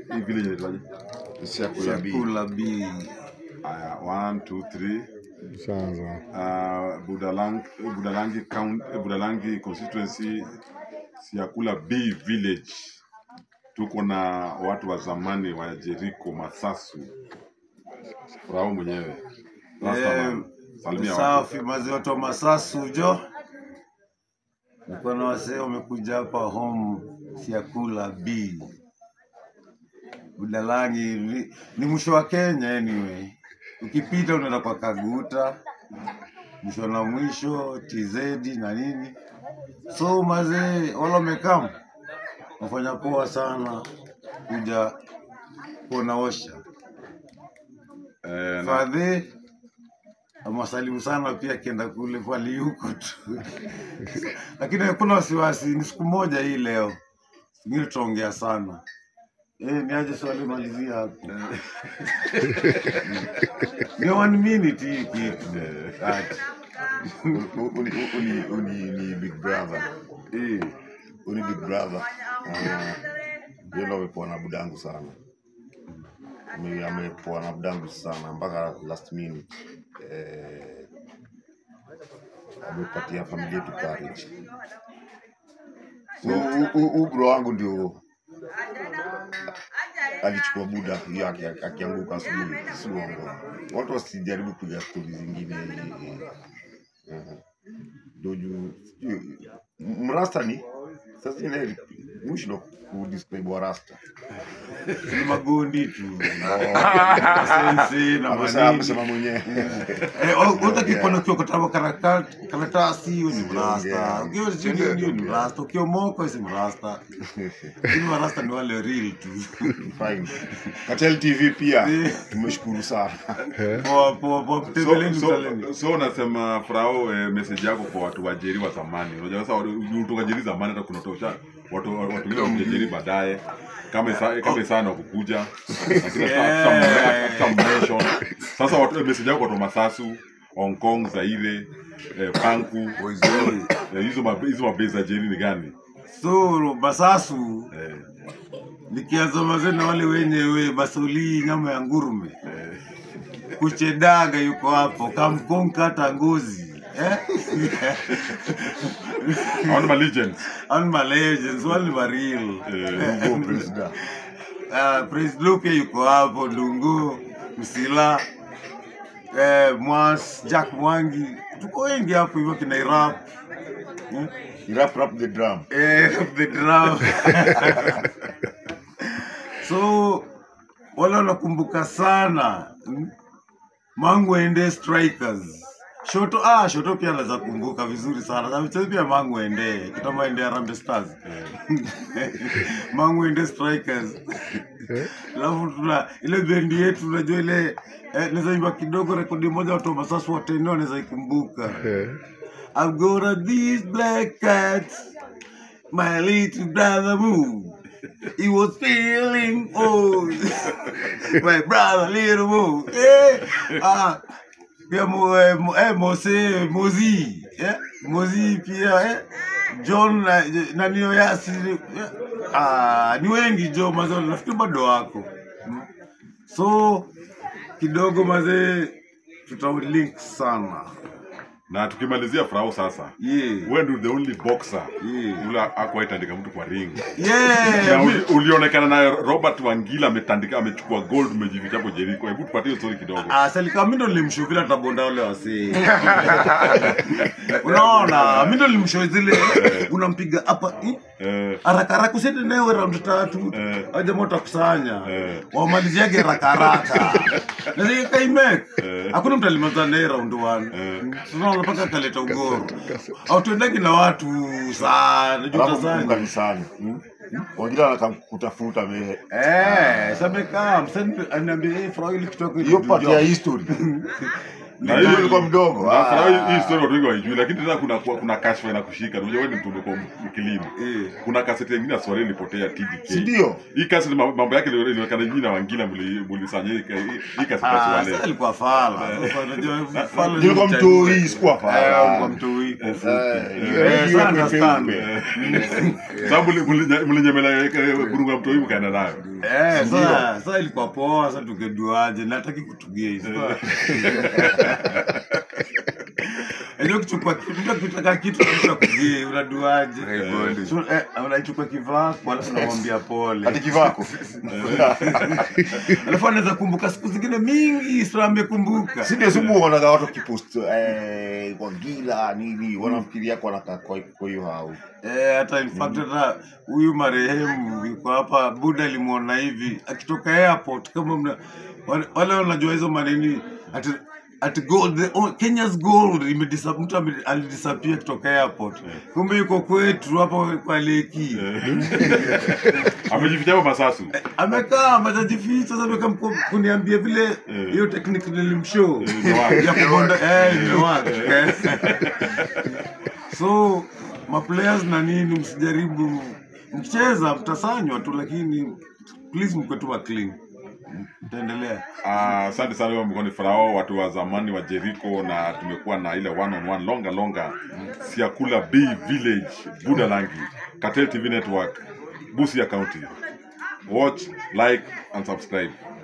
hii village inaitwaje? Siakula B. Siakula B. Aya, one, two, three. Shanza. Uh, Budalang, Budalangi count, eh, Budalangi constituency Siakula B village. Tuko na watu wa zamani wa Jericho Masasu. Furao mwenyewe. Rastaman. Salimia watu. Safi mazi watu wa Masasu jo. Niko na wasee wamekuja hapa home Siakula B. Budalangi ni, ni mwisho wa Kenya anyway. Ukipita unaenda kwa Kaguta, mwisho na mwisho TZ na nini. So mazee wala wamekam wafanya poa sana kuja kuona osha Eh, na, Fadhi amwasalimu sana pia akienda kule pali yuko tu, lakini hakuna wasiwasi, ni siku moja hii leo, ingine tutaongea sana. Eh, niaje swali malizia hapo. Ni one minute hii kitu. Ati. Uni, uni, uni, ni big brother. Eh, Uni big brother. Uh, yeye ndo amepoa na budangu sana. Ame- Amepoa na budangu sana mpaka last minute. Eh, amepatia familia yetu courage. So hu- hu- hu bro wangu ndio alichukua buda hiyo aki- akianguka asubuhi, si uongo. Watu wasijaribu kupiga stori zingine. eh, ndio juu sijui- M- mrasta ni sasa zingine mwisho ndo kudescribe wa rasta ni magundi tu. Sensi na Amesema- manini. amesema mwenyewe Eh, utakipona ukiwa kutaba karatasi hiyo ni mrasta, ukiwa chini hiyo ni mrasta, ukiwa moko si mrasta. Lakini marasta ni wale real tu. fine Katel TV pia tumeshukuru sana Poa poa poa, so, tembeleni so, msaleni. so unasema Furao eh, message yako kwa watu wa Jeri wa zamani. Unajua sasa ulitoka Jeri zamani hata kunatosha watu watu wengine wa Jeri baadaye kama isa, kama sana kukuja lakini Yeah. sasa mention sasa watu message yako kwa watu wa Masasu Hong Kong Zaire eh, Panku eh, hizo ma- hizo mabezi za Jeri ni gani So Basasu eh, nikianza mazee na wale wenyewe Basoli nyama ya ngurume. Kuchedaga yuko hapo, kamkonka hata ngozi. Eh? hao ni ma legends Hao ma legends, wale ni ma real. eh, Go president Uh, Prince pia yuko hapo, Ndungu, Msila, eh, Mwas, Jack Mwangi, tuko wengi hapo hivyo kina Irap hmm? rap rap the drum eh, the drum so wale wanakumbuka sana hmm? Mangwende Strikers Shoto ah, Shoto pia anaweza kumbuka vizuri sana. Na mchezo pia Mangwende, kitambo ende Harambee Stars. Mangwende Strikers. Alafu tuna ile bendi yetu unajua ile eh, naweza imba kidogo rekodi moja watu wa Masasu wote ndio wanaweza ikumbuka. I've got a these black cats. My little brother moved. He was feeling old. My brother little moved. Eh, ah, pia mo, eh, mo, eh, Mose Mozi. Eh, Mozi pia eh. John na, na nio yasi eh, ah, ni wengi jo mazao nafikiri bado wako Mm. so kidogo mazee tutalink sana na tukimalizia Furao sasa yeah. wewe ndio the only boxer Yeah. yule akuwaitandika mtu kwa ring Yeah, na mi- uli, ulionekana naye Robert Wangila ametandika amechukua gold umejificha hapo Jericho. Hebu tupatie hiyo story kidogo. Ah, Salika mi ndo nilimshuvila tabonda wale wasee. Unaona, mi ndo nilimshow zile unampiga hapa eh, Eh, haraka haraka usiende naye round tatu. Eh. Hao jamaa watakusanya. Eh. Wamaliziage haraka haraka. Na zile kaimek. Eh. Hakuna mtu alimaliza naye round 1. Eh. Tunaona mpaka kaleta ugoro. Au tuendagi na watu sana, juu alafu tasanya. kanisani wengine wanakutafuta mehe Eh, samekaa msanii ananiambia eh, Frau ile kutoka hiyo part ya history Na Hiyo hiyo- ulikuwa mdogo Na Farao hii- hii Ah. story watu wengi waijui, lakini tena kuna kuna, kuna kashfa inakushika. Unajua wewe ni mtu umekuwa mkilimu. Eh. Kuna kaseti nyingine ya Swahili ilipotea TDK. si ndio Hii kaseti ma- mambo yake ilionekana nyinyi na Wangila mli- mlisanya hii hii- hii kaseti ya Ah, Swahili. sasa alikuwa fala. Sasa unajua fala ni Nilikuwa mcha- mtoi, sikuwa Eh, fala. alikuwa mtoi kwa ufupi. Eh, Eh, hiyo sana ni understand. peupe. Sababu mli- mli- mlinyemela burunga mtoi mkaenda nayo. Eh, sasa sasa ilikuwa poa, sasa tukeduaje? Nataki kutugia hizo. Ndio kuchukua kitu, mtu akitaka kitu kisha kugie, unaduaje? Rekodi. So, eh, unaichukua kivako, alafu unamwambia pole. Hadi kivako Alafu anaweza kumbuka siku zingine mingi, sio amekumbuka. si ndio simu uonaga watu kipost eh, Wangila nini wanafikiria kwa wanakaa kwa kwa hiyo hau Eh, hata in fact hata huyu marehemu yuko hapa, Buda alimwona hivi akitoka airport, kama mna wale wale wanajua hizo manini ati ati gold the, oh, Kenya's gold imedisa mtu ame- alidisappear kutoka airport, kumbe yuko kwetu hapo kwa leki Amejificha hapo masasu. amekaa majajificha sasa amekaa mko- kuniambia vile Eh. hiyo technique nilimshow imewaka. ya kubonda eh imewaka eh. so maplayers na nini msijaribu mkicheza mtasanywa tu lakini please mkwe tu wa clean mtaendelea Ah, asante sana huyo mkono Farao, watu wa zamani wa Jericho, na tumekuwa na ile one on one longa longa Siakula B Village Budalangi Cartel TV Network Busia County. Watch, like and subscribe.